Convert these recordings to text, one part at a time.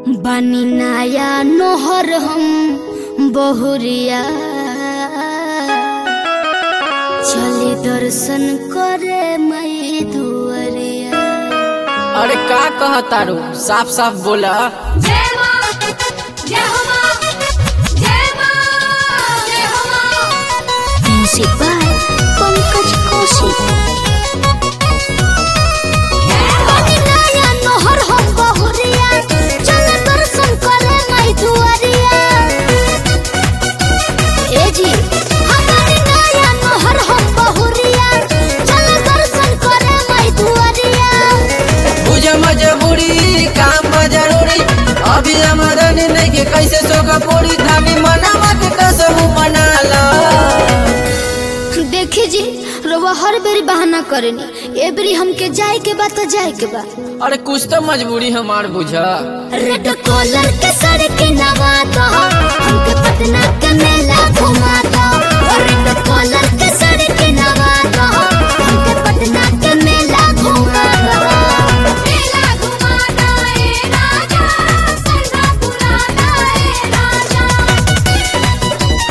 बानी नाया नोहर हम बहुरिया चली दर्शन करे मई दुअरिया अरे का कहतारू साफ साफ बोला जय मां जय हो मां जय मां जय हो मां म्यूजिक बाय पंकज कौशिक बानी नाया नोहर हम बहुरिया चली दर्शन करे मई दुअरिया ए जी हमारी नाया नोहर हम बहुरिया चली दर्शन करे मई दुअरिया बुझ मजबूरी काम बा जरूरी अभी आमदनी नहीं के कैसे सोगा पूरी धामी मनावा के कसम मना ला देखी जी रउआ हर बेरी बहाना करेनी ए बेरी हमके जाए के बा तो जाए के बा अरे कुछ तो मजबूरी हमार बुझा रेड कॉलर के सर के नवा दो हमके पटना के मेला घुमा दो रेड कॉलर के सर के नवा दो हमके पटना के मेला घुमा दो मेला घुमाना ए राजा सरदा पुराना ए राजा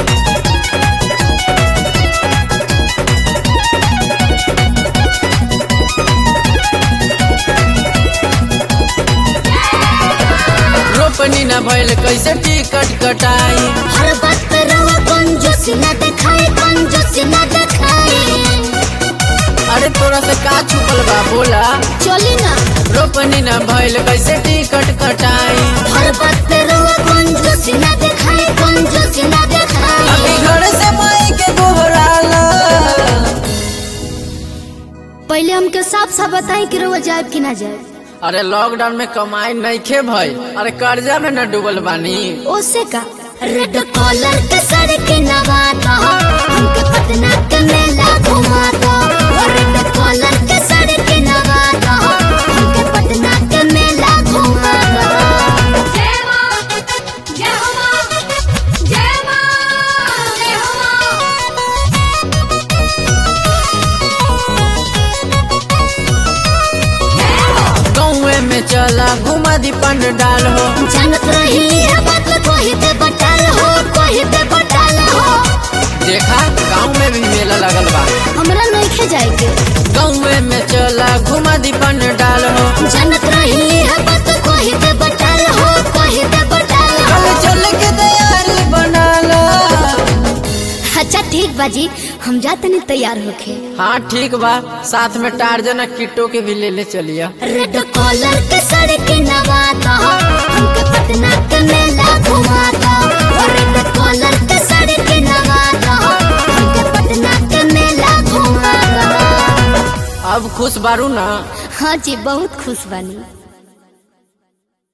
रोपनी न भइल कैसे टिकट कटाई हर बात पे रउआ कंजूसी ना दिखाए कंजूसी ना दिखाए अरे तोरा से का छुपल बा बोला चली ना रोपनी न भइल कैसे टिकट कटाई हर बात पे रउआ कंजूसी ना दिखाए कंजूसी ना दिखाए अभी घर से माई के गोहराला पहले हमके साफ साफ बताई कि रउआ जाए कि ना जाए अरे लॉकडाउन में कमाई नहीं खे भाई अरे कर्जा में न डूबल बानी ओसे का रेड कॉलर के सर के नवा दो हमके पटना के मेला घुमा दो रेड कॉलर के सर के नवा दो हमके पटना के मेला घुमा दो जय मां जय हो मां जय मां जय हो मां गाँवे में चला घुमा दी पंडाल हो जानत रही है बात कोई दे बटाल हो कोई दे बटाल हो देखा गाँव में भी मेला लगल बा हमरा नहीं खे जाए के गाँवे में चला घुमा दी पंडाल हो जानत रही है बात कोई दे बटाल हो कोई दे बटाल हो कल चल के तैयारी बना लो अच्छा ठीक बाजी हम जाते नहीं तैयार होके हाँ ठीक बा साथ में टार्जन और किट्टो के भी ले ले चलिया रेड कॉलर के सर के नवा दो हमके पटना के मेला घुमा दो रेड कॉलर के सर के नवा दो हमके पटना के मेला घुमा दो अब खुश बारू ना हाँ जी बहुत खुश बानी